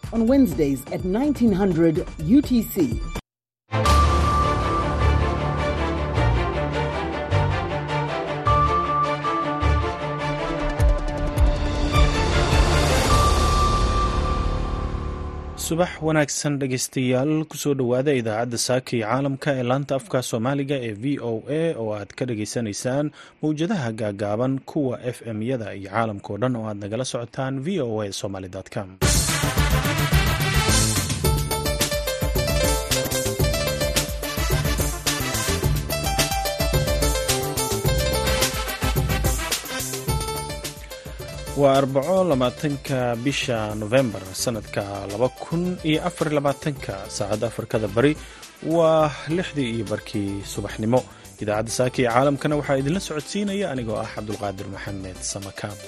on Wednesdays at 1900 UTC. subax wanaagsan dhegaystayaal kusoo dhowaada idaacadda saaka iyo caalamka ee laanta afka soomaaliga ee v o a oo aad ka dhageysanaysaan mowjadaha gaagaaban kuwa f m yada iyo caalamka oo dhan oo aad nagala socotaan v o a somaly com waa arbaco labaatanka bisha nofembar sanadka laba kun iyo afar labaatanka saacadda afrikada bari waa lixdii iyo barkii subaxnimo idaacadda saaka iyo caalamkana waxaa idinla socodsiinaya anigoo ah cabdulqaadir maxamed samakaab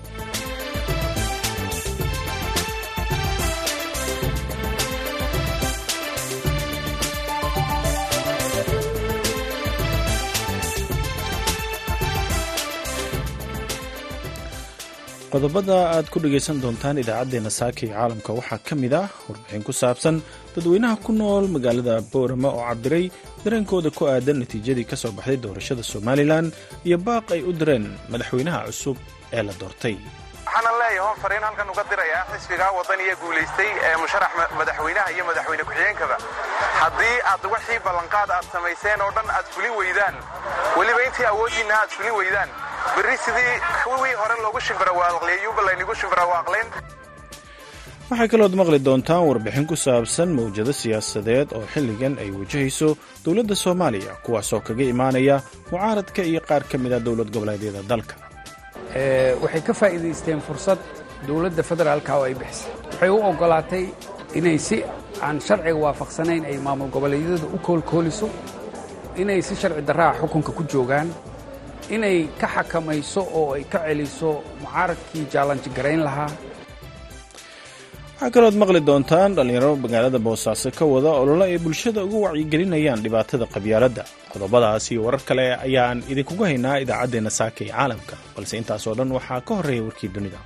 qodobada aad ku dhegaysan doontaan idaacaddeenna saaka iyo caalamka waxaa ka mid ah warbixin ku saabsan dadweynaha ku nool magaalada boorama oo cabiray dareenkooda ku aadan natiijadii ka soo baxday doorashada somalilan iyo baaq ay u direen madaxweynaha cusub ee la doortay waxaanan leeyahay hoon fariin halkan uga dirayaa xisbigaa wadaniya guulaystay ee musharax madaxweynaha iyo madaxweyne ku-xigeenkaba haddii aad wixii ballanqaad aad samayseen oo dhan aad fulin weydaan weliba intii awooddiinna aad fulin weydaan berri sidii kuwii hore loogu shimbirawaaqliyeyuuba laynigu shimbirawaaqlayn waxaa kalood maqli doontaan warbixin ku saabsan mawjado siyaasadeed oo xilligan ay wajahayso dowladda soomaaliya kuwaasoo kaga imaanaya mucaaradka iyo qaar ka mid a dowlad goboleedyada dalka waxay ka faa'iidaysteen fursad dowladda federaalka oo ay bixisay waxay u oggolaatay inay si aan sharciga waafaqsanayn ay maamul goboleedyada u koolkooliso inay si sharci darraa xukunka ku joogaan inay ka xakamayso oo ay ka celiso mucaaradkii jaalanji garayn lahaa waxaa kalood maqli doontaan dhallinyaro magaalada boosaaso ka wada olole ay bulshada uga wacyigelinayaan dhibaatada qabyaaladda qodobadaas iyo warar kale ayaan idinkugu haynaa idaacaddeenna saaka ee caalamka balse intaasoo dhan waxaa ka horreeya warkii dunida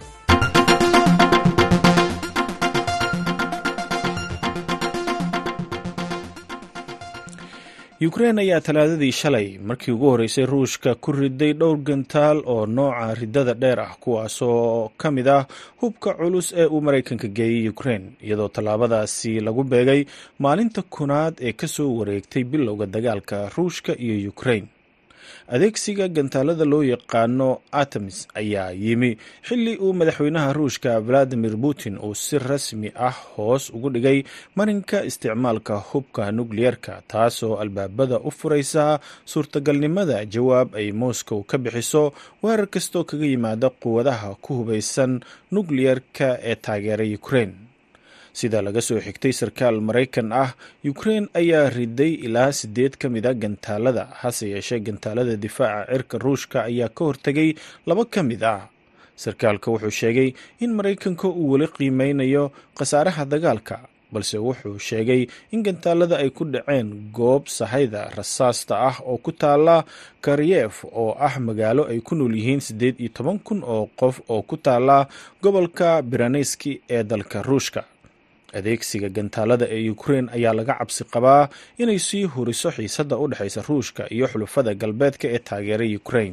yukrein ayaa talaadadii shalay markii ugu horreysay ruushka ku riday dhowr gantaal oo nooca ridada dheer ah kuwaasoo ka mid ah hubka culus ee uu maraykanka geeyey yukrein iyadoo tallaabadaasi lagu beegay maalinta kunaad ee ka soo wareegtay bilowga dagaalka ruushka iyo yukrein adeegsiga gantaalada loo yaqaano atamis ayaa yimi xilli uu madaxweynaha ruushka valadimir putin uu si rasmi ah hoos ugu dhigay marinka isticmaalka hubka nukliyerka taasoo albaabada u furaysa suurtagalnimada jawaab ay moscow ka bixiso weerar kastoo kaga yimaada quwadaha ku hubaysan nukliyerka ee taageera ukrein sida laga soo xigtay sarkaal maraykan ah ukrein ayaa riday ilaa sideed ka mid a gantaalada hase yeeshee gantaalada difaaca cirka ruushka ayaa ka hortegay laba ka mid ah sarkaalka wuxuu sheegay in maraykanka uu weli qiimeynayo khasaaraha dagaalka balse wuxuu sheegay in gantaalada ay ku dhaceen goob sahayda rasaasta ah oo ku taala karyef oo ah magaalo ay ku nool yihiin siddeed iyo toban kun oo qof oo ku taala gobolka biraneski ee dalka ruushka adeegsiga gantaalada ee ukrein ayaa laga cabsi qabaa inay sii huriso xiisadda u dhexaysa ruushka iyo xulufada galbeedka ee taageeray ukrein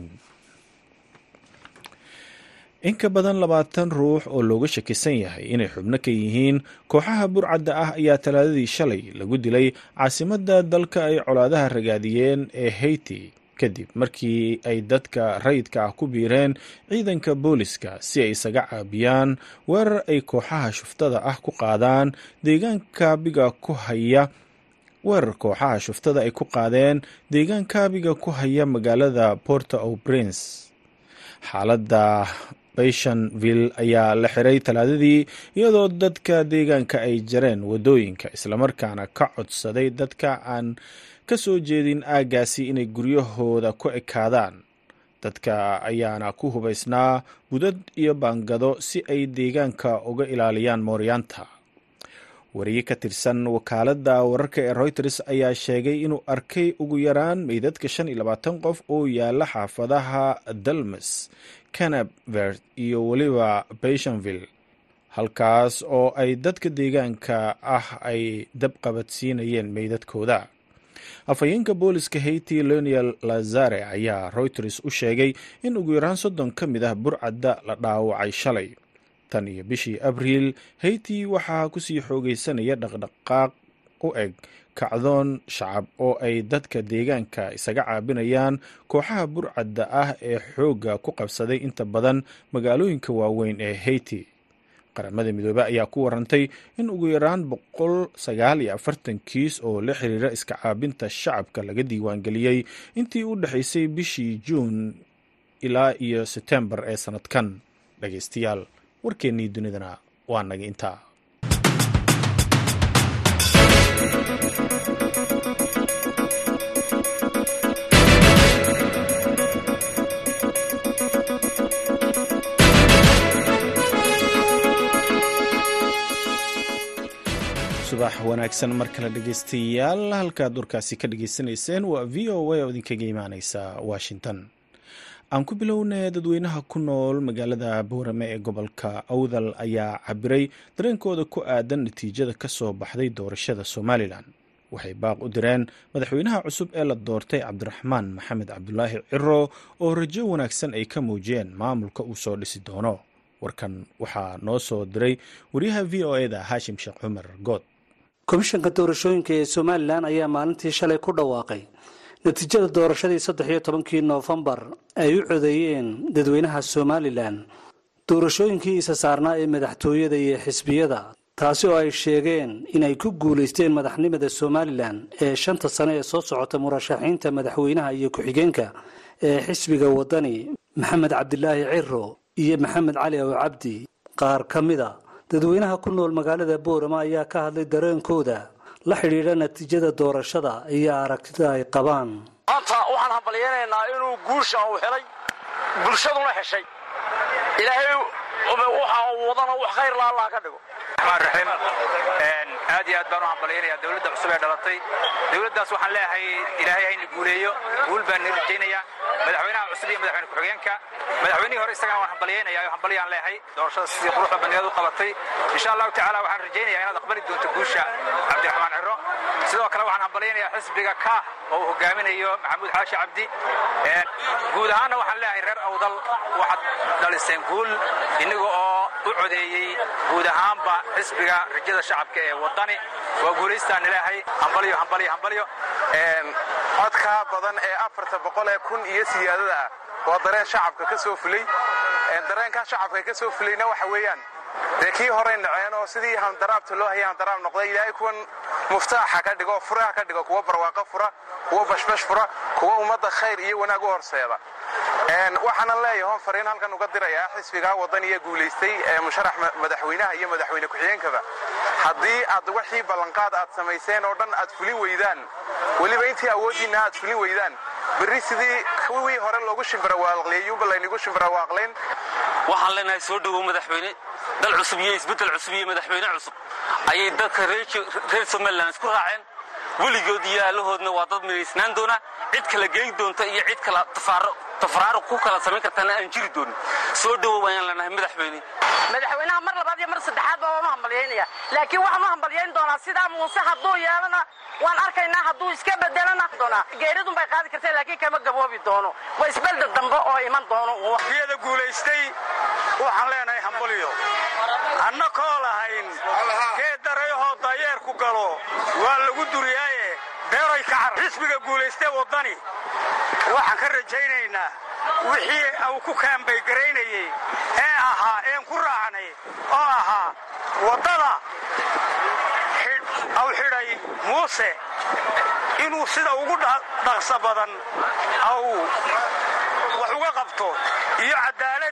in ka badan labaatan ruux oo looga shakisan yahay inay xubno ka yihiin kooxaha burcadda ah ayaa talaadadii shalay lagu dilay caasimadda dalka ay colaadaha ragaadiyeen ee haiti kadib markii ay dadka rayidka ah ku biireen ciidanka booliska si ay isaga caabiyaan weerar ay kooxaha shuftada ah ku qaadaan deegaankaabiga ku haya weerar kooxaha shuftada ay ku qaadeen deegaankaabiga ku haya magaalada porto o prince xaaladda bayshanville ayaa la xiray talaadadii iyadoo dadka deegaanka ay jareen waddooyinka islamarkaana ka codsaday dadka aan ka soo jeedin aaggaasi inay guryahooda ku ekaadaan dadka ayaana ku hubaysnaa budad iyo baangado si ay deegaanka uga ilaaliyaan mooryaanta wariye ka tirsan wakaaladda wararka ee reuters ayaa sheegay inuu arkay ugu yaraan meydadka shan iyo labaatan qof oo yaala xaafadaha dalmes canabert iyo weliba bayshanville halkaas oo ay dadka deegaanka ah ay dab qabadsiinayeen meydadkooda afhayeenka booliska haiti leoniel lazare ayaa reuters u sheegay in ugu yaraan soddon ka mid ah burcadda la dhaawacay shalay tan iyo bishii abriil haiti waxaa kusii xoogeysanaya dhaqdhaqaaq u eg kacdoon shacab oo ay dadka deegaanka isaga caabinayaan kooxaha burcadda ah ee xoogga ku qabsaday inta badan magaalooyinka waaweyn ee haiti qaramada midoobe ayaa ku warantay in ugu yaraan boqol sagaal iyo afartan kiis oo la xiriira iska caabinta shacabka laga diiwaangeliyey intii u dhexaysay bishii juun ilaa iyo setembar ee sanadkan dhageystayaal warkeennii dunidana waa naga intaa subax wanaagsan mar kale dhegeystayaal halkaad warkaasi ka dhageysanayseen waa v o a oo idinkaga imaaneysa washington aan ku bilownay dadweynaha ku nool magaalada boorame ee gobolka awdal ayaa cabiray dareenkooda ku aadan natiijada ka soo baxday doorashada somalilan waxay baaq u direen madaxweynaha cusub ee la doortay cabdiraxmaan maxamed cabdulaahi ciro oo rajo wanaagsan ay ka muujiyeen maamulka uu soo dhisi doono warkan waxaa noo soo diray wariyaha v o e da haashim sheekh cumar good komishanka doorashooyinka ee somalilan ayaa maalintii shalay ku dhawaaqay natiijada doorashadii saddex iyo tobankii noofembar ay u codeeyeen dadweynaha somalilan doorashooyinkii isa saarnaa ee madaxtooyada iyo xisbiyada taasi oo ay sheegeen inay ku guulaysteen madaxnimada somalilan ee shanta sane ee soo socota murashaxiinta madaxweynaha iyo ku-xigeenka ee xisbiga wadani maxamed cabdilaahi ciro iyo maxamed cali ow cabdi qaar ka mida dadweynaha ku nool magaalada boorama ayaa ka hadlay dareenkooda la xidhiidha natiijada doorashada iyo aragtida ay qabaan maanta waxaan hambalyaynaynaa inuu guusha uu helay bulshaduna heshay ilaahay waxa uu wadana wax khayr la allah ka dhigo raxiim aad iyo aad baan u hambalyaynayaa dowladda cusub ee dhalatay dowladdaas waxaan leeyahay ilaahay hayna guuleeyo guul baan ni rajaynayaa madaxweynaha cusub iyo madaxweyne ku-xigeenka madaxweynihii hore isagana waan hambalyaynaya oo hambalyaan leeyahay doorashada sidii quruxda badneed u qabatay insha allahu tacaala waxaan rajaynayaa inaad aqbali doonto guusha cabdiraxmaan ciro sidoo kale waxaan hambalyaynayaa xisbiga kaah oo uu hogaaminayo maxamuud xaashi cabdi guud ahaanna waxaan leeyahay reer awdal waxaad dhaliseen guul innaga oo u codeeyey guud ahaanba xisbiga rajada shacabka ee wadani waa guulaystaan ilaahay hambalyo hambalyo hambalyo codka badan ee afarta boqol ee kun iyo siyaadada ah waa dareen shacabka ka soo fulay dareenkaa shacabka ka soo fulayna waxa weeyaan dee kii horey naceen oo sidii handaraabta loo hayay handaraab noqday ilaahay kuwan muftaaxa ka dhigo furaha ka dhigo kuwa barwaaqo fura kuwa bashbash fura kuwa ummadda khayr iyo wanaag u horseeda waxaanan leeyahay hon fariin halkan uga dirayaa xisbigaa wadaniya guulaystay ee musharax madaxweynaha iyo madaxweyne ku-xigeenkaba haddii aad wixii ballanqaad aad samayseen oo dhan aad fulin weydaan weliba intii awooddiinna aad fulin weydaan berri sidii kuwii hore loogu shimbirawaaqleeyuuba laynigu shimbirawaaqlayn waxaan leenahay soo dhowow madaxweyne dal cusub iyo isbeddel cusub iyo madaxweyne cusub ayay dadka reer somalilan isku raaceen weligood iyo allahoodna waa dad midaysnaan doona cid kala geyn doonta iyo cid kala tafraaruq ku kala samayn kartaana aan jiri doonin soo dhowow ayaan leenahay madaxweyne madaxweynaha mar labaad iyo mar saddexaad baa waan u hambalyaynaya laakiin waxaan u hambalyayn doonaa sidaa muuse hadduu yeelana waan arkaynaa hadduu iska bedelana doonaa geeridun bay qaadi kartee laakiin kama gaboobi doono waa isbelda dambe oo iman doono biyada guulaystay waxaan leenahay hambalyo anna koo lahayn geed darayahoo dayeerku galo waa lagu duriyaaye beeray ka car xisbiga guulaystee waddani waxaan ka rajaynaynaa wixii uu ku kaambaygaraynayey ee ahaa een ku raacnay oo ahaa waddada aw xidhay muuse inuu sida ugu dhaqsa badan aw wax uga qabto iyo caddaalad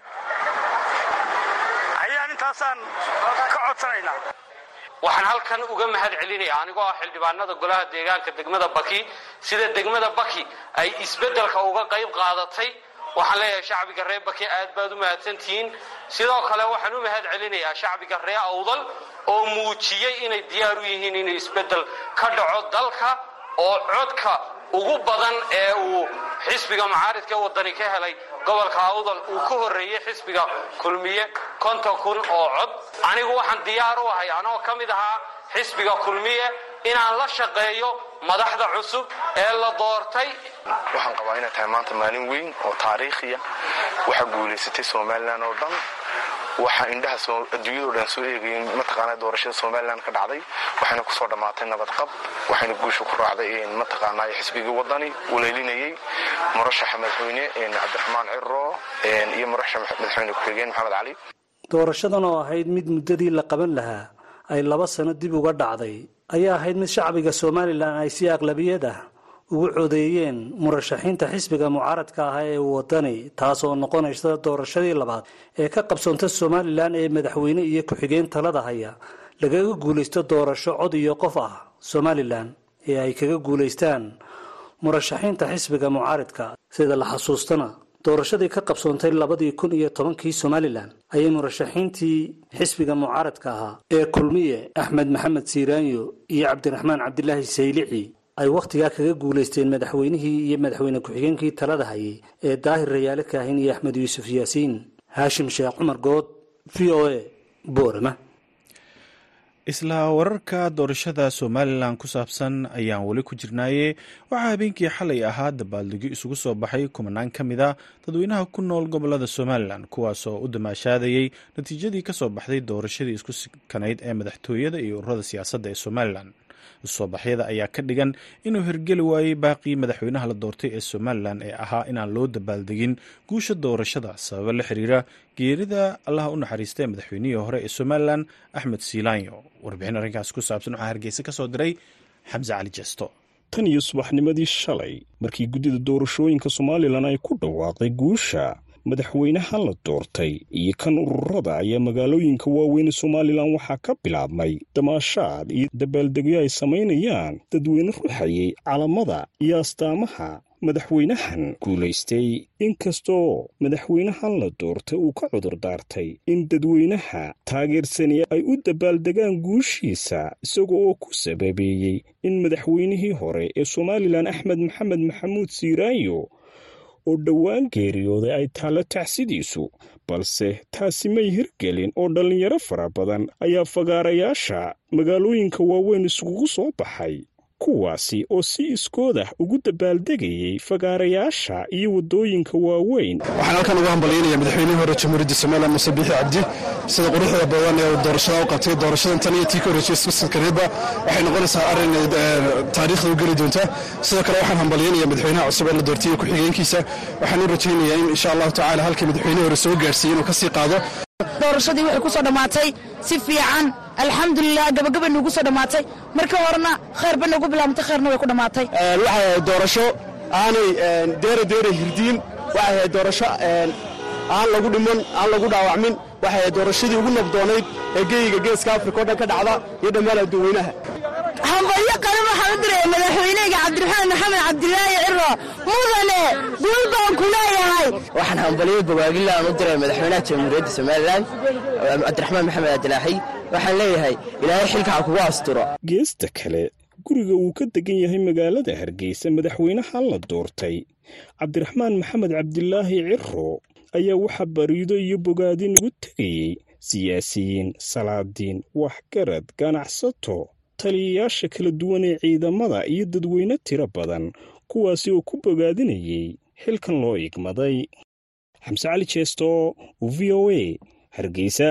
ayaan intaasaan ka codsanaynaa waxaan halkan uga mahad celinaya anigoo ah xildhibaanada golaha deegaanka degmada baki sida degmada baki ay isbeddelka uga qayb qaadatay waxaan leeyahay shacbiga reer baki aad baad u mahadsantihiin sidoo kale waxaan u mahad celinayaa shacbiga reer awdal oo muujiyey inay diyaar u yihiin inay isbeddel ka dhaco dalka oo codka ugu badan ee uu xisbiga mucaaridka wadani ka helay gobolka awdal uu ka horreeyey xisbiga kulmiye konton kun oo cod anigu waxaan diyaar u ahay anoo ka mid ahaa xisbiga kulmiye inaan la shaqeeyo madaxda cusub ee la doortay waxaan qabaa inay tahay maanta maalin weyn oo taariikhiya waxaa guulaysatay somalilan oo dhan waxaa indhaha adduunyado dhan soo eegayeen mataqaana doorashada somalilan ka dhacday waxayna kusoo dhammaatay nabadqab waxayna guusha ku raacday mataqaanaa xisbigii wadani ulaylinayey murashaxa madaxweyne cabdiraxmaan ciro iyo murashaxa madaxweyne ku-xigeen maxamed cali doorashadan oo ahayd mid muddadii la qaban lahaa ay laba sano dib uga dhacday ayaa ahayd mid shacbiga somalilan ay si aqlabiyad ah ugu codeeyeen murashaxiinta xisbiga mucaaradka ahaa ee wadani taasoo noqonaysa doorashadii labaad ee ka qabsoonta somalilan ee madaxweyne iyo ku-xigeen talada haya lagaga guulaysto doorasho cod iyo qof ah somalilan ee ay kaga guulaystaan murashaxiinta xisbiga mucaaridka sida la xasuustana doorashadii ka qabsoontay labadii kun iyo tobankii somalilan ayay murashaxiintii xisbiga mucaaradka ahaa ee kulmiye axmed maxamed siiraanyo iyo cabdiraxmaan cabdilaahi saylici ay wakhtigaa kaga guulaysteen madaxweynihii iyo madaxweyne ku-xigeenkii talada hayay ee daahir rayaale kaahin iyo axmed yuusuf yaasiin haashim sheekh cumar good v o a boorama isla wararka doorashada somalilan ku saabsan ayaan weli ku jirnaaye waxaa habeenkii xalay ahaa dabaaldegyo isugu soo baxay kumanaan ka mid a dadweynaha ku nool gobolada somalilan kuwaasoo u damaashaadayey natiijadii kasoo baxday doorashadii isku sikanayd ee madaxtooyada iyo ururada siyaasadda ee somalilan isusoobaxyada ayaa ka dhigan inuu hirgeli waayey baaqii madaxweynaha la doortay ee somalilan ee ahaa inaan loo dabaaldegin guusha doorashada sababo la xiriira geerida allaha u naxariista ee madaxweynihii hore ee somalilan axmed siilaanyo warbixin arrinkaas ku saabsan waxaa hargeysa ka soo diray xamse cali jesto tan iyo subaxnimadii shalay markii guddida doorashooyinka somalilan ay ku dhawaaqday guusha madaxweynaha la doortay iyo kan ururada ayaa magaalooyinka waaweyn ee somalilan waxaa ka bilaabmay damaashaad iyo dabaaldegyo ay samaynayaan dadweyne ruuxayay calamada iyo astaamaha madaxweynahan guulaystay inkastoo madaxweynahan la doortay uu ka cudur daartay in dadweynaha taageersani ay u dabaaldegaan guushiisa isaga oo ku sababeeyey in madaxweynihii hore ee somalilan axmed maxamed maxamuud siiraayo oo dhowaan geeriyooday ay taallo tacsidiisu balse taasi may hirgelin oo dhallinyaro fara badan ayaa fagaarayaasha magaalooyinka waaweyn iskugu soo baxay kuwaasi oo si iskood ah ugu dabaaldegayey fagaarayaasha iyo waddooyinka waaweyn waxaan halkan uga hambalyaynaya madaxweynihii hore jamhuuriyadda somalilan muse biixi cabdi sida quruxda badan ee uu doorashada u qabtay doorashadan tan iyo tii ka horreysay iskusankareedba waxay noqonaysaa arrin taariikhda u geli doonta sidoo kale waxaan hambalyaynaya madaxweynaha cusub ee la doortay iyo ku-xigeenkiisa waxaan u rajaynayaa in insha allahu tacala halkii madaxweynihii hore soo gaarsiiyey inuu ka sii qaado doorashadii waxay ku soo dhammaatay si fiican alxamdulilah gabagaba nugu soo dhammaatay marka horena khayr ba nagu bilaabantay khayrna way ku dhammaatay waxay ahayd doorasho aanay deera deera hirdiin waxay ahayd doorasho aan lagu dhiman aan lagu dhaawacmin waxay ahayd doorashadii ugu nabdoonayd ee geyiga geeska afrika o dhan ka dhacda iyo dhammaan adduweynaha hambalyo qaran waxaan u diraya madaxweyneyga cabdiraxmaan maxamed cabdilaahi ciro mudane guul baan ku leeyahay waxaan hambalyo bogaagila aan u diray madaxweynaha jamhuuriyadda somalilan cabdiraxmaan maxamed cabdilaaxi waxaan leeyahay ilaahay xilka ha kugu asturo geesta kale guriga uu ka degan yahay magaalada hargeysa madaxweynaha la doortay cabdiraxmaan maxamed cabdilaahi ciro ayaa waxaa bariido iyo bogaadin ugu tegayey siyaasiyiin salaadiin waxgarad ganacsato taliyayaasha kala duwan ee ciidamada iyo dadweyne tiro badan kuwaasi oo ku bogaadinayey xilkan loo igmaday xamse cali jeesto v o a hargeysa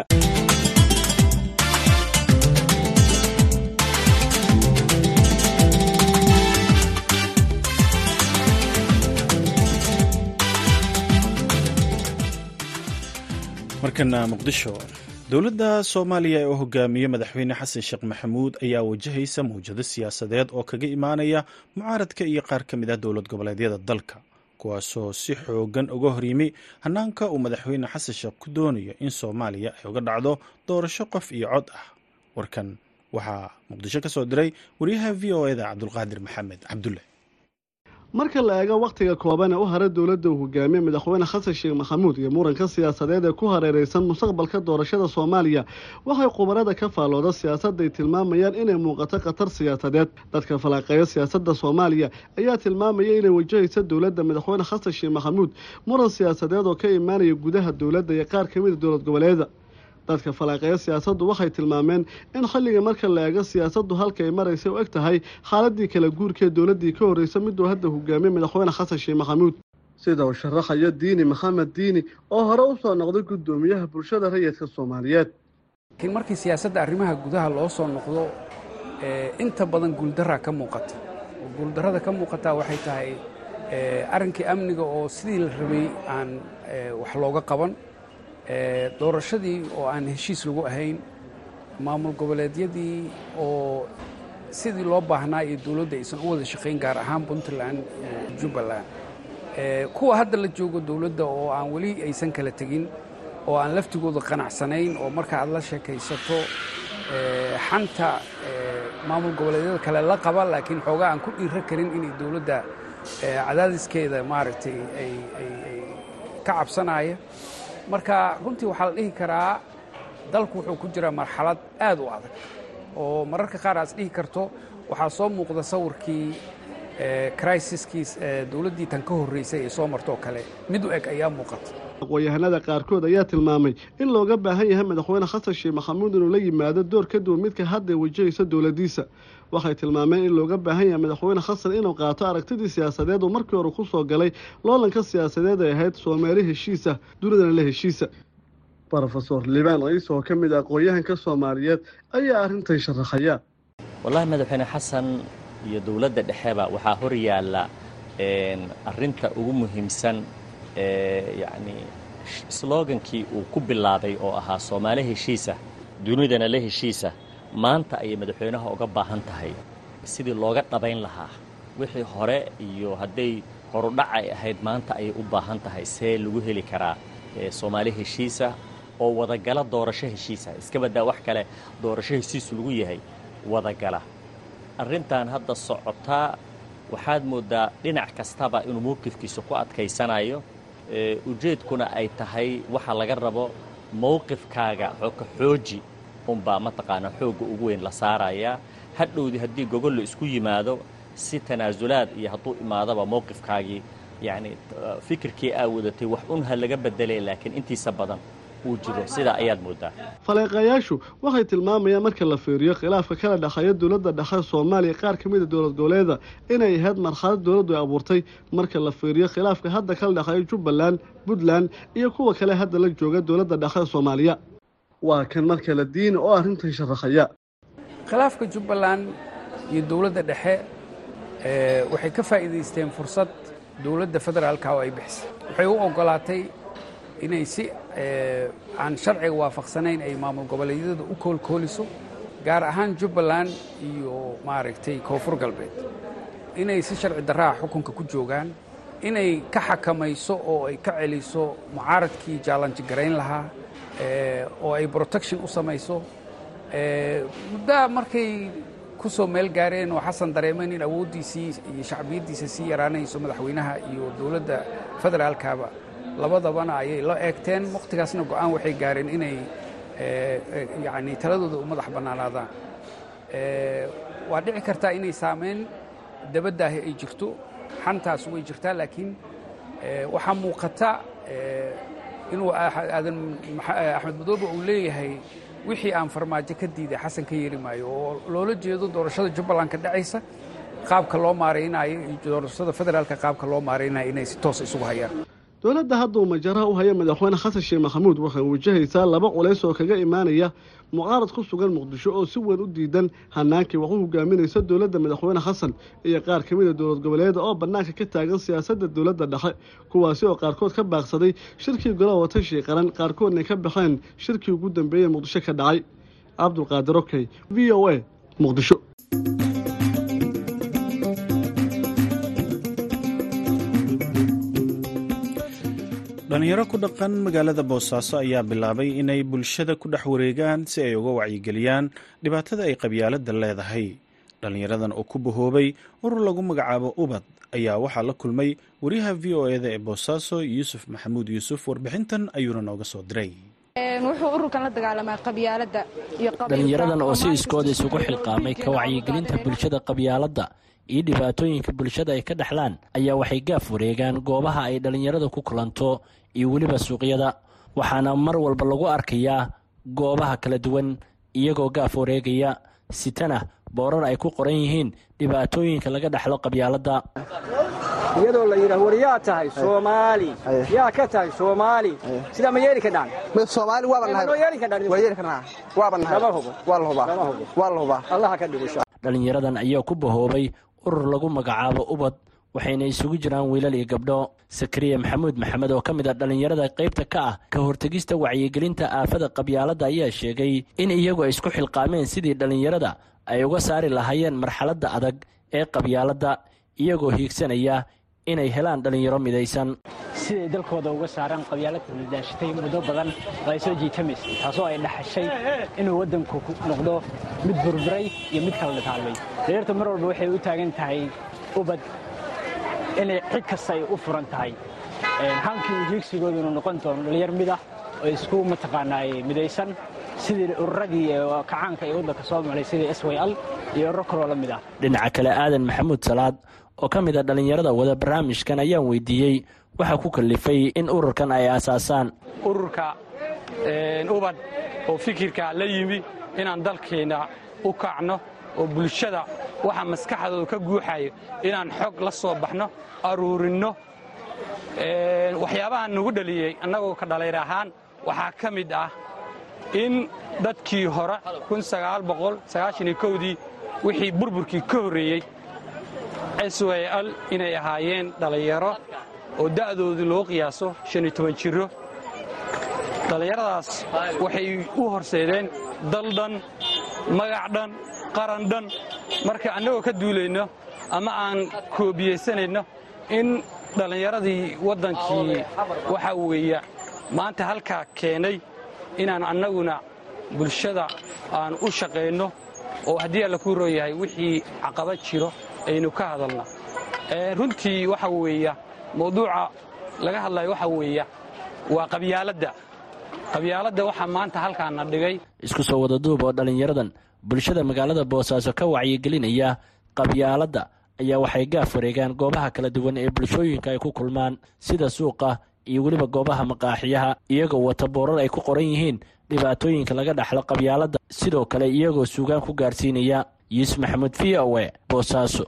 markana muqdisho dowladda soomaaliya ee u hogaamiye madaxweyne xasan sheekh maxamuud ayaa wajahaysa mawjado siyaasadeed oo kaga imaanaya mucaaradka iyo qaar ka mid ah dowlad goboleedyada dalka kuwaasoo si xoogan uga horyimi hanaanka uu madaxweyne xasan sheekh ku doonayo in soomaaliya ay uga dhacdo doorasho qof iyo cod ah warkan waxaa muqdisho ka soo diray wariyaha v o eda cabdulqaadir maxamed cabdulle marka la eego wakhtiga kooban ee u hara dowladda uu hogaamiye madaxweyne xasan sheekh maxamuud iyo muranka siyaasadeed ee ku hareereysan mustaqbalka doorashada soomaaliya waxay khubarada ka faallooda siyaasadda ay tilmaamayaan inay muuqato khatar siyaasadeed dadka falanqeeya siyaasadda soomaaliya ayaa tilmaamaya inay wajahaysa dowladda madaxweyne xasan sheekh maxamuud muran siyaasadeed oo ka imaanaya gudaha dowladda iyo qaar kamida dowlad goboleeda dadka falanqeeya siyaasaddu waxay tilmaameen in xilliga marka la eego siyaasaddu halka ay maraysa u eg tahay xaaladii kala guurkaee dowladdii ka horreysa miduu hadda hogaamiye madaxweyne xasan sheekh maxamuud sida uu sharaxayo diini maxamed diini oo hore u soo noqday guddoomiyaha bulshada rayidka soomaaliyeed laakiin markii siyaasadda arrimaha gudaha loo soo noqdo inta badan guuldaraa ka muuqata oo guuldarrada ka muuqataa waxay tahay arrinkii amniga oo sidii la rabay aan wax looga qaban doorashadii oo aan heshiis lagu ahayn maamul goboleedyadii oo sidii loo baahnaa iyo dowladda aysan u wada shaqayn gaar ahaan puntland iyo jubbaland kuwa hadda la joogo dowladda oo aan weli aysan kala tegin oo aan laftigooda qanacsanayn oo marka aad la sheekaysato xanta maamul goboleedyada kale la qaba laakiin xoogaa aan ku dhiiro karin inay dowladda cadaadiskeeda maaragtay ay ka cabsanaya marka runtii waxaa la dhihi karaa dalku wuxuu ku jiraa marxalad aad u adag oo mararka qaar aad dhihi karto waxaa soo muuqda sawirkii crisiskii dowladdii tan ka horreysay ee soo martoo kale mid u eg ayaa muuqata aqoon-yahanada qaarkood ayaa tilmaamay in looga baahan yahay madaxweyne xasan sheekh maxamuud inuu la yimaado door ka duwan midka hadda wajahaysa dowladdiisa waxay tilmaameen in looga baahan yahay madaxweyne xasan inuu qaato aragtidii siyaasadeed oo markii hore ku soo galay loolanka siyaasadeed ay ahayd soomaali heshiisa dunidana la heshiisa rofesor libaan ciise oo ka mid a aqoon-yahanka soomaaliyeed ayaa arrintan sharaxaya wallaahi madaxweyne xasan iyo dowladda dhexeba waxaa hor yaalla arrinta ugu muhiimsan yacni slogankii uu ku bilaabay oo ahaa soomaali heshiisa dunidana la heshiisa maanta ayay madaxweynaha uga baahan tahay sidii looga dhabayn lahaa wixii hore iyo hadday horudhac ay ahayd maanta ayay u baahan tahay see lagu heli karaa soomaali heshiisa oo wadagala doorasho heshiisa iska baddaa wax kale doorasho heshiisu lagu yahay wadagala arrintan hadda socotaa waxaad mooddaa dhinac kastaba inuu mowqifkiisa ku adkaysanayo ujeedkuna ay tahay waxa laga rabo mowqifkaaga ka xooji unbaa mataqaanaa xoogga ugu weyn la saarayaa hadhowdii haddii gogol la isku yimaado si tanaasulaad iyo hadduu imaadaba mowqifkaagii yacni fikirkii aa wadatay wax un ha laga bedelay laakiin intiisa badan uu jiro sidaa ayaad mooddaa faleeqayaashu waxay tilmaamayaan marka la fiiriyo khilaafka kala dhexeeya dowladda dhexe soomaaliya qaar ka mida dowlad goboleeda inay ahayd marxalad dowladdu ay abuurtay marka la fiiriyo khilaafka hadda kala dhexeeya jubbaland puntland iyo kuwa kale hadda la jooga dowladda dhexe soomaaliya waa kan marka la diini oo arrintan sharaxaya khilaafka jubbaland iyo dowladda dhexe waxay ka faa'iidaysteen fursad dowladda federaalka oo ay bixisay waxay u oggolaatay inay si aan sharciga waafaqsanayn ay maamul goboleedyada u koolkooliso gaar ahaan jubbaland iyo maaragtay koonfur galbeed inay si sharci darraha xukunka ku joogaan inay ka xakamayso oo ay ka celiso mucaaradkii jaalanji garayn lahaa oo ay protection u samayso muddaa markay ku soo meel gaareen oo xasan dareemeen in awooddiisii iyo shacbiyaddiisa sii yaraanayso madaxweynaha iyo dowladda federaalkaba labadabana ayay la eegteen wakhtigaasna go'aan waxay gaareen inay yacni taladooda u madax bannaanaadaan waa dhici kartaa inay saameyn dabadaahi ay jirto xantaas way jirtaa laakiin waxaa muuqata inuu aadan axmed madoobe uu leeyahay wixii aan farmaajo ka diiday xasan ka yeeli maayo oo loola jeedo doorashada jubbaland ka dhacaysa qaabka loo maaraynayo iyo doorashada federaalka qaabka loo maaraynayo inay si toos isugu hayaan dowladda hadda uu majaraha u haya madaxweyne xasan sheekh maxamuud waxay wajahaysaa laba culays oo kaga imaanaya mucaarad ku sugan muqdisho oo si weyn u diidan hanaankii wax u hogaaminaysa dowladda madaxweyne xasan iyo qaar ka mida dowlad goboleeda oo bannaanka ka taagan siyaasadda dowladda dhexe kuwaasi oo qaarkood ka baaqsaday shirkii golaha watashii qaran qaarkoodna ka baxeen shirkii ugu dambeeyey muqdisho ka dhacay cabdulqaadir okey v o a muqdisho dhalinyaro ku dhaqan magaalada boosaaso ayaa bilaabay inay bulshada ku dhex wareegaan si ay uga wacyigeliyaan dhibaatada ay qabyaaladda leedahay dhallinyaradan oo ku bahoobay urur lagu magacaabo ubad ayaa waxaa la kulmay wariyaha v o eda ee boosaaso yuusuf maxamuud yuusuf warbixintan ayuuna nooga soo diray wuxuu ururkan la dagaalamaa qabyaaladda iyo dhallinyaradan oo si iskooda isugu xilqaamay ka wacyigelinta bulshada qabyaaladda iyo dhibaatooyinka bulshada ay ka dhexlaan ayaa waxay gaaf wareegaan goobaha ay dhallinyarada ku kulanto iyo weliba suuqyada waxaana mar walba lagu arkayaa goobaha kala duwan iyagoo gaaf wareegaya sitana boorar ay ku qoran yihiin dhibaatooyinka laga dhexlo qabyaaladda iyadoo la yidhaah war yaa tahay soomaali yaa ka tahay soomaali sidaa ma yeeli kadhaan soomaali waaba nahay noo yeeli kadhaan waa yeeli karnaa waaba nahay lama hubo waa la hubaa waa la hubaa allaha ka dhigo dhallinyaradan ayaa ku bahoobay urur lagu magacaabo ubad waxayna isugu jiraan wiilal iyo gabdho sakariya maxamuud maxamed oo ka mid a dhallinyarada qaybta ka ah ka hortegista wacyigelinta aafada qabyaaladda ayaa sheegay in iyagu ay isku xilqaameen sidii dhallinyarada ay uga saari lahaayeen marxaladda adag ee qabyaaladda iyagoo hiigsanaya inay helaan dhallinyaro midaysan siday dalkooda uga saaraan qabyaaladda la daashatay muddo badan oo ay soo jiitamaysay taasoo ay dhaxashay inuu waddanku noqdo mid burburay iyo mid kala dhitaalmay dhallinyartu mar walba waxay u taagan tahay ubad inay cid kasta ay u furan tahay hankii ujeegsigooduna noqon doono dhallinyar mid ah oo isku mataqaanaay midaysan sidii ururadii kacaanka ee waddanka soo malay sidii s y l iyo ururo kaloo la mid ah dhinaca kale aadan maxamuud salaad oo ka mid a dhallinyarada wada barnaamijkan ayaan weydiiyey waxaa ku kallifay in ururkan ay aasaasaan ururka ubad oo fikirka la yimi inaan dalkeenna u kacno oo bulshada waxa maskaxdooda ka guuxayo inaan xog la soo baxno aruurinno waxyaabaha nagu dhaliyey annagoo ka dhallayr ahaan waxaa ka mid ah in dadkii hore dii wixii burburkii ka horreeyey syl inay ahaayeen dhallinyaro oo da'doodu loo qiyaaso jiro dhallinyaradaas waxay u horseedeen dal dhan magac dhan qaran dhan marka annagoo ka duulayno ama aan koobiyaysanayno in dhallinyaradii waddankii waxaa weeya maanta halkaa keenay inaan annaguna bulshada aan u shaqayno oo haddii alla kuu rooyahay wixii caqabad jiro aynu ka hadalna runtii waxa weeya mawduuca laga hadlayo waxa weeya waa qabyaaladda qabyaaladda waxaa maanta halkaana dhigay isku soo wada duub oo dhallinyaradan bulshada magaalada boosaaso ka wacyigelinaya qabyaaladda ayaa waxay gaaf wareegaan goobaha kala duwan ee bulshooyinka ay ku kulmaan sida suuqa iyo weliba goobaha maqaaxiyaha iyagoo wata boorar ay ku qoran yihiin dhibaatooyinka laga dhaxlo qabyaaladda sidoo kale iyagoo suugaan ku gaarsiinaya yuusuf maxamuud v o e boosaaso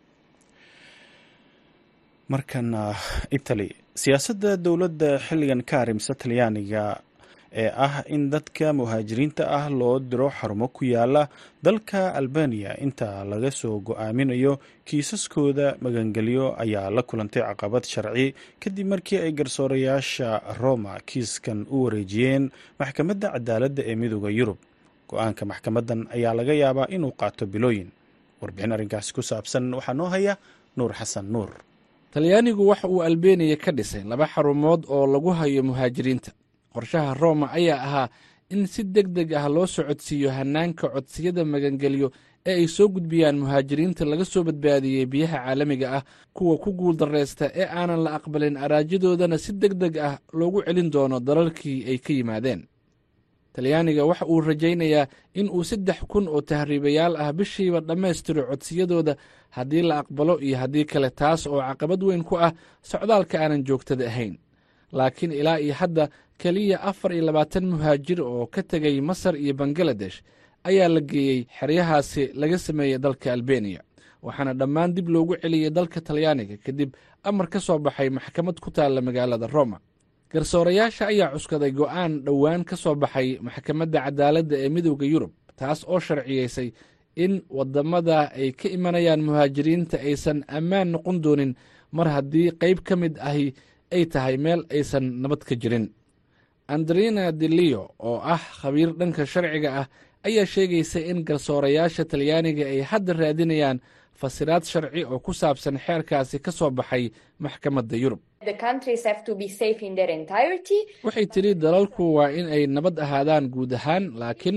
markana itali siyaasadda dowladda xilligan ka arrimsa talyaaniga ee ah in dadka muhaajiriinta ah loo diro xarumo ku yaala dalka albaniya inta laga soo go-aaminayo kiisaskooda magangelyo ayaa la kulantay caqabad sharci kadib markii ay garsoorayaasha roma kiiskan u wareejiyeen maxkamadda cadaaladda ee midooda yurub go-aanka maxkamaddan ayaa laga yaabaa inuu qaato bilooyin warbixin arrinkaasi ku saabsan waxaa noo haya nuur xasan nuur talyaanigu waxa uu albeniya ka dhisay laba xarumood oo lagu hayo muhaajiriinta qorshaha roma ayaa ahaa in si deg deg ah loo socodsiiyo hannaanka codsiyada magangelyo ee ay soo gudbiyaan muhaajiriinta laga soo badbaadiyey biyaha caalamiga ah kuwa ku guuldarraysta ee aanan la aqbalin araajadoodana si deg deg ah loogu celin doono dalalkii ay ka yimaadeen talyaaniga waxa uu rajaynayaa in uu saddex kun oo tahriibayaal ah bishiiba dhammaystiro codsiyadooda haddii la aqbalo iyo haddii kale taas oo caqabad weyn ku ah socdaalka aanan joogtada ahayn laakiin ilaa iyo hadda keliya afar iyo labaatan muhaajir oo ka tegay masar iyo bangaladesh ayaa la geeyey xeryahaasi laga sameeyey dalka albeniya waxaana dhammaan dib loogu celiyey dalka talyaaniga kadib amar ka soo baxay maxkamad ku taalla magaalada roma garsoorayaasha ayaa cuskaday go'aan dhowaan ka soo baxay maxkamadda cadaaladda ee midowda yurub taas oo sharciyeysay in waddamada ay ka imanayaan muhaajiriinta aysan ammaan noqon doonin mar haddii qayb ka mid ahi ay tahay meel aysan nabad ka jirin andrina delio oo ah khabiir dhanka sharciga ah ayaa sheegaysa in garsoorayaasha talyaaniga ay hadda raadinayaan fasiraad sharci oo ku saabsan xeerkaasi ka soo baxay maxkamadda yurub waxay tidhi dalalku waa in ay nabad ahaadaan guud ahaan laakiin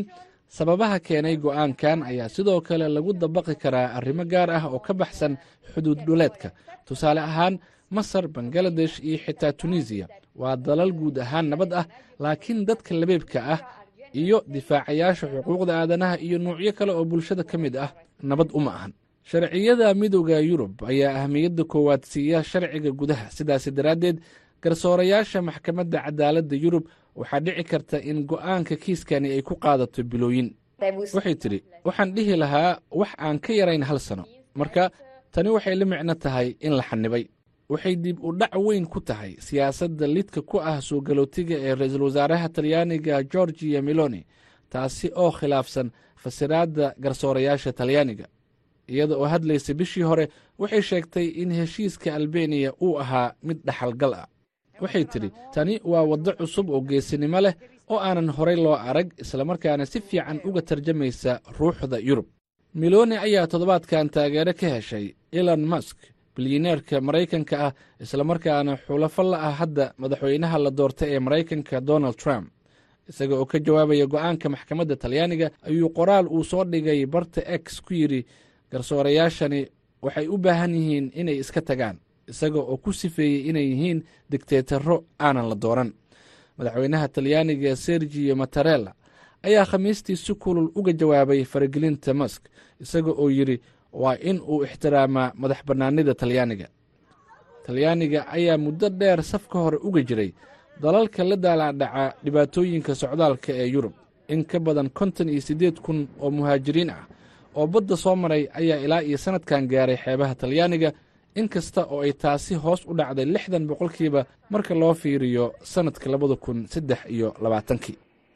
sababaha keenay go'aankan ayaa sidoo kale lagu dabaqi karaa arrimo gaar ah oo ka baxsan xuduud dhuleedka tusaale ahaan masar bangaladesh iyo xitaa tunisiya waa dalal guud ahaan nabad ah laakiin dadka labeebka ah iyo difaacayaasha xuquuqda aadanaha iyo nuucyo kale oo bulshada ka mid ah nabad uma ahan sharciyada midooda yurub ayaa ahmiyadda koowaad siiya sharciga gudaha sidaasi daraaddeed garsoorayaasha maxkamadda cadaaladda yurub waxaa dhici karta in go'aanka kiiskani ay ku qaadato bilooyin waxay tidhi waxaan dhihi lahaa wax aan ka yarayn hal sano marka tani waxay la micno tahay in la xanibay waxay dib u dhac weyn ku tahay siyaasadda lidka ku ah soo galootiga ee ra-iisul wasaaraha talyaaniga gorgiya meloni taasi oo khilaafsan fasiraadda garsoorayaasha talyaaniga iyada oo hadlaysa bishii hore waxay sheegtay in heshiiska albeniya uu ahaa mid dhaxalgal ah waxay tidhi tani waa waddo cusub oo geesinimo leh oo aanan horay loo arag islamarkaana si fiican uga tarjamaysa ruuxda yurub meloni ayaa toddobaadkan taageero ka heshay elon musk bilyaneerka maraykanka ah islamarkaana xulafo la ah hadda madaxweynaha la doortay ee maraykanka donald trump isaga oo ka jawaabaya go'aanka maxkamadda talyaaniga ayuu qoraal uu soo dhigay barta x ku yidhi garsoorayaashani waxay u baahan yihiin inay iska tagaan isaga oo ku sifeeyey inay yihiin digteetaro aanan la dooran madaxweynaha talyaaniga sergiyo matarella ayaa khamiistii si kulul uga jawaabay faragelinta musk isaga oo yidhi waa in uu ixtiraamaa madax bannaanida talyaaniga talyaaniga ayaa muddo dheer safka hore uga jiray dalalka la daalaadhaca dhibaatooyinka socdaalka ee yurub in ka badan konton iyo siddeed kun oo muhaajiriin ah oo badda soo maray ayaa ilaa iyo sannadkan gaaray xeebaha talyaaniga in kasta oo ay taasi hoos u dhacday lixdan boqolkiiba marka loo fiiriyo sannadka labada kun saddex iyo labaatankii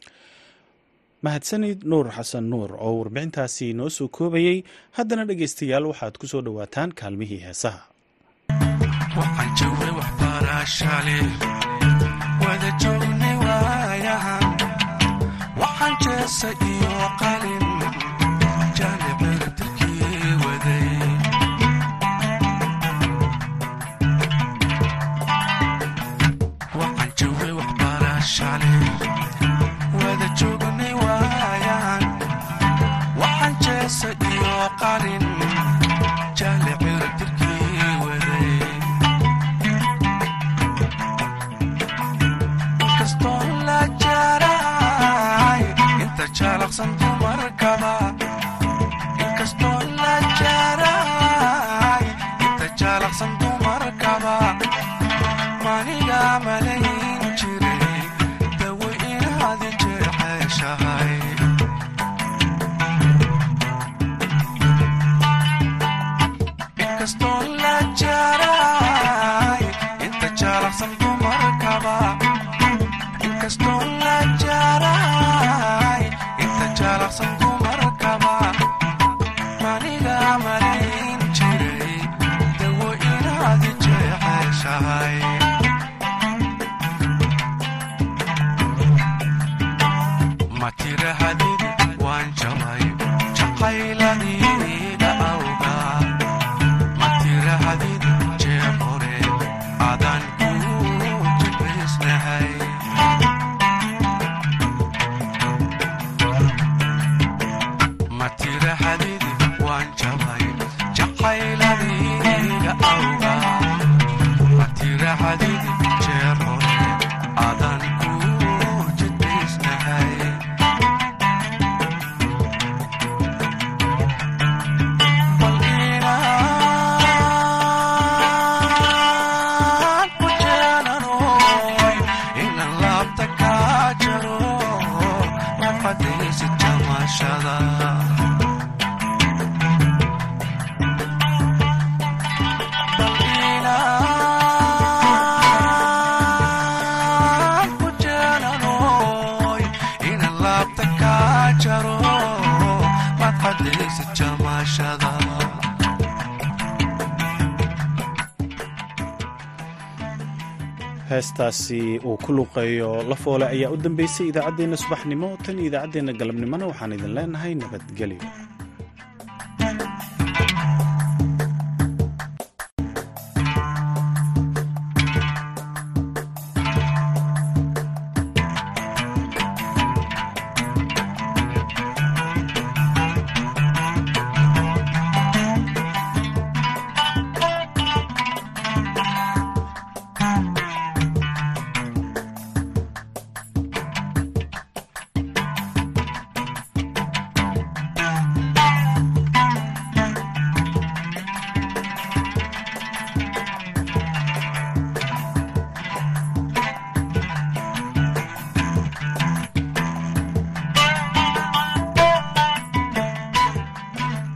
mahadsanid nuur xasan nuur oo warbixintaasi noo soo koobayey haddana dhegaystayaal waxaad ku soo dhowaataan kaalmihii heesaha heestaasi uu ku luqeeyo lafoole ayaa u dambeysay idaacaddeenna subaxnimo tan iyo idaacaddeenna galabnimona waxaan idin leenahay nabadgelyo